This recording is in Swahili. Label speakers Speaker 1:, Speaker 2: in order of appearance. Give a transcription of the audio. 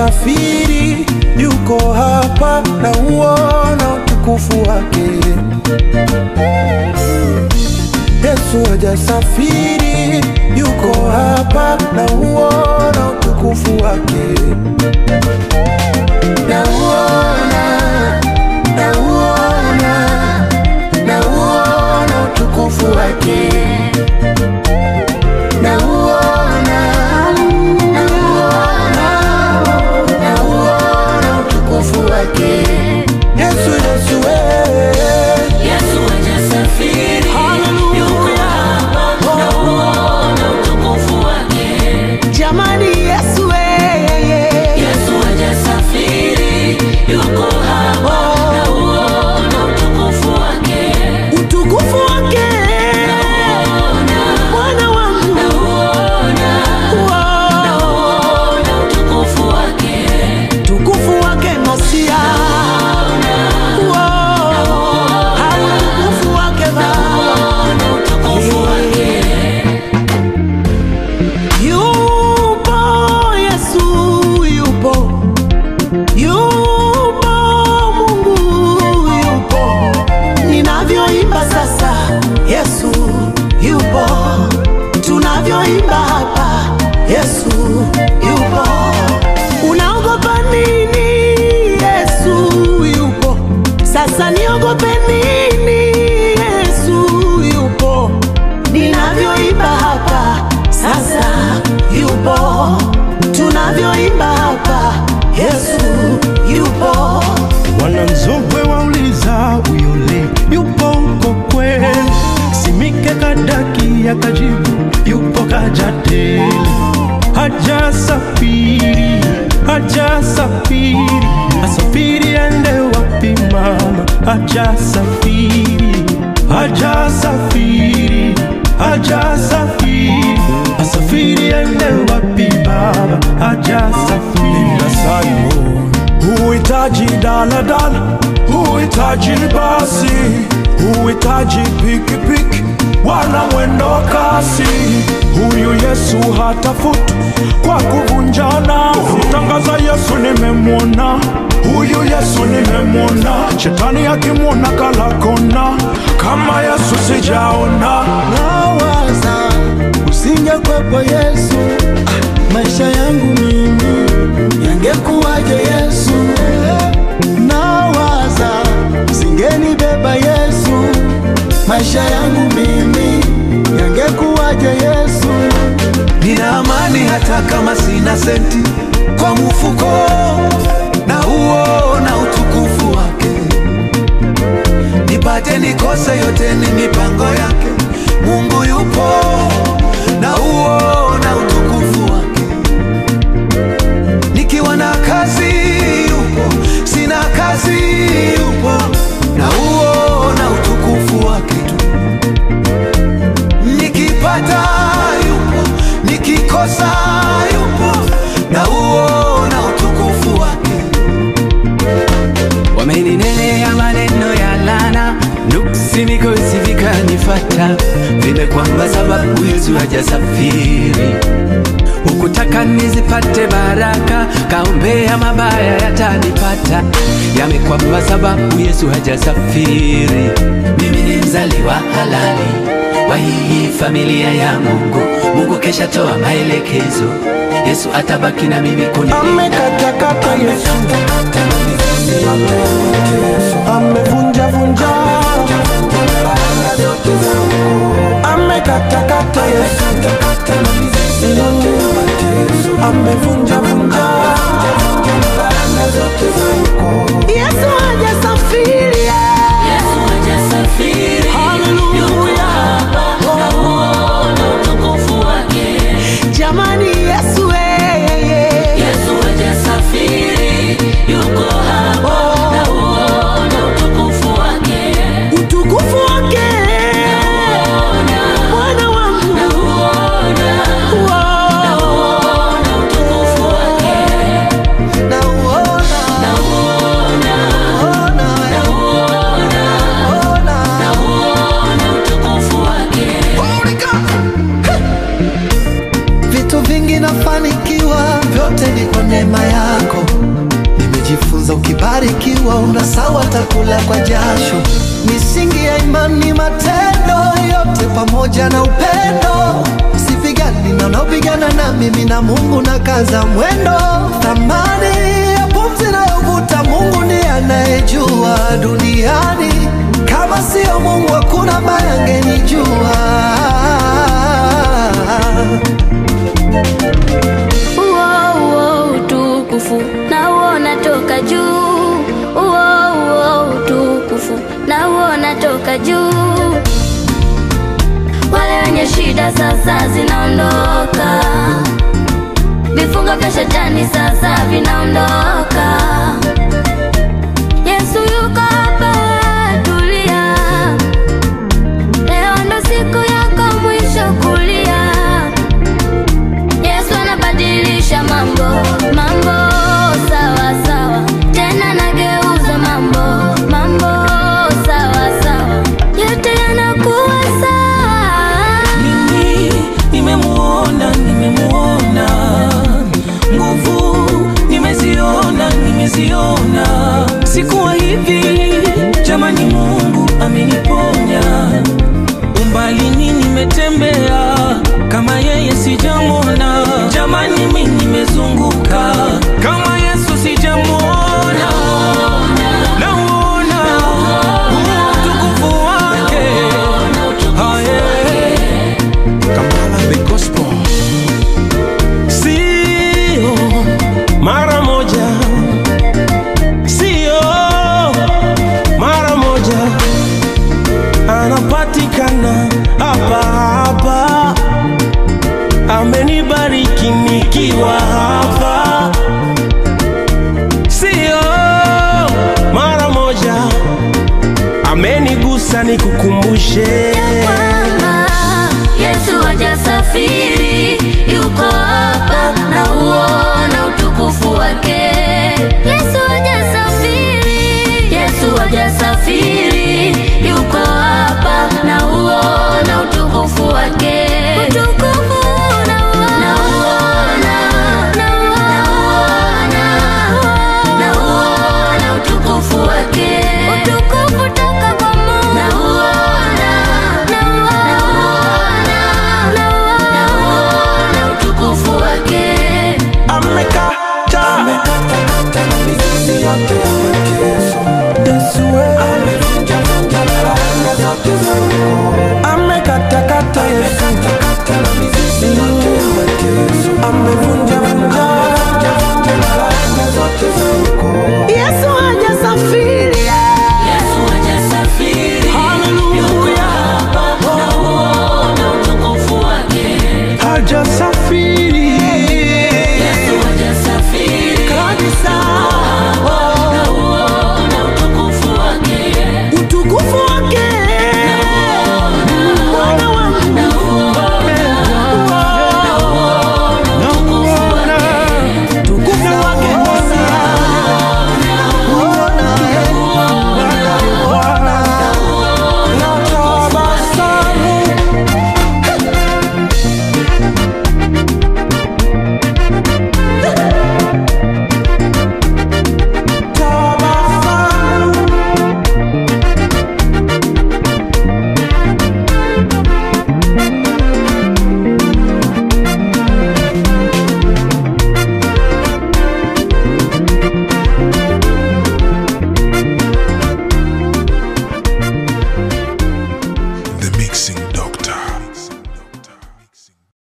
Speaker 1: hajasafiri, yuko hapa na uona utukufu wake. Yesu hajasafiri, yuko hapa na uona utukufu wake. Nauona, nauona, nauona utukufu wake. Nauona, nauona, nauona utukufu wake. Yesu, Yesu, eh.
Speaker 2: Yesu hajasafiri, yuko hapa na uona utukufu wake.
Speaker 3: Jamani, Yesu yeye
Speaker 2: Yesu hajasafiri, yuko hapa na uona utukufu wake.
Speaker 3: utukufu wake Bwana wangu
Speaker 2: Nauona,
Speaker 3: Wow.
Speaker 2: nauona utukufu wake.
Speaker 3: utukufu wake Masia Wow. utukufu wake Baba
Speaker 2: Nauona utukufu wake.
Speaker 3: Yupo Yesu, yupo yupo Mungu, yupo ninavyoimba sasa. Yesu yupo, tunavyoimba hapa. Yesu yupo, unaogopa nini? Yesu yupo, sasa niogope nini? Yesu yupo, ninavyoimba hapa sasa yupo, tunavyoimba hapa Yesu yupo.
Speaker 1: Wananzogwe wauliza uyole yupo uko kweli, Simike Kadaki akajibu yupo Kajatele, hajasafiri, hajasafiri, asafiri ende wapi mama? Hajasafiri, hajasafiri, hajasafiri, asafiri ende wapi baba? Hajasafiri. Simon Huhitaji daladala, huhitaji basi, huhitaji pikipiki wala mwendo kasi. Huyu Yesu hatafutu kwa kuvunjana. Tangaza Yesu nimemwona, huyu Yesu nimemwona. Shetani akimwona kala kona, kama Yesu sijaona.
Speaker 4: nawaza usingekwepo Yesu, ah, maisha yangu mimi yangekuwaje Yesu? Nawaza usingenibeba Yesu, maisha yangu mimi yangekuwaje Yesu?
Speaker 5: Nina amani hata kama sina senti kwa mfuko, na uona utukufu wake. Nipate nikose, yote ni mipango yake. Mungu yupo, na uona utukufu wake. Nikiwa na kazi yupo, sina kazi yupo, na uona utukufu wake tu. Nikipata yupo, nikikosa yupo, na uona utukufu wake.
Speaker 6: Wameninenea maneno ya lana, nuksi mikosi vikanifata, vimekwamba sababu Yesu hajasafiri. Hukutaka nizipate baraka, kaombea mabaya yatanipata, yamekwamba sababu Yesu hajasafiri. Mimi ni mzaliwa halali wa hii familia ya Mungu. Mungu kesha toa maelekezo, Yesu atabaki na mimi kunilinda.
Speaker 1: Amekatakata Yesu, amevunja vunja, amekatakata Yesu, amevunja vunja.
Speaker 3: Yesu hajasafiri
Speaker 2: Yesu hajasafiri, yuko hapa na uona utukufu wake.
Speaker 3: jamani, Yesu yeye
Speaker 2: Yesu hajasafiri, yuko hapa na uona utukufu wake.
Speaker 3: utukufu wake Bwana wangu
Speaker 2: Nauona,
Speaker 3: Wow.
Speaker 2: nauona utukufu wake.
Speaker 3: nauona
Speaker 2: Nauona,
Speaker 3: watakula kwa jasho. Misingi ya imani, matendo yote pamoja na upendo. Sipigani na unaopigana na mimi na Mungu na kaza mwendo. Thamani ya pumzi nayovuta Mungu ndiye anayejua duniani. Kama sio Mungu hakuna ambaye angenijua.
Speaker 7: Uo, uo, utukufu na uona toka juu. Uo, uo, utukufu na uona toka juu. Wale wenye shida sasa zinaondoka, vifungo vya shetani sasa vinaondoka. Yesu yuko hapa, tulia. Leo ndo siku yako mwisho kulia. Yesu anabadilisha mambo, mambo sawa sawa, tena nageuza mambo, mambo sawa sawa, yote yanakuwa sawa.
Speaker 2: mimi nimemuona nimemuona nguvu nimeziona nimeziona sikuwa hivi jamani mungu ameniponya umbalini nimetembea kama yeye sijamwona jamani mi nimezunguka kama yesu sijamwona nauona huo utukufu wake Aye.
Speaker 1: Kampala the gospel. Sio mara moja, sio mara moja, anapatikana hapa hapa, amenibariki nikiwa hapa, sio mara moja, amenigusa nikukumbushe
Speaker 7: kwamba Yesu hajasafiri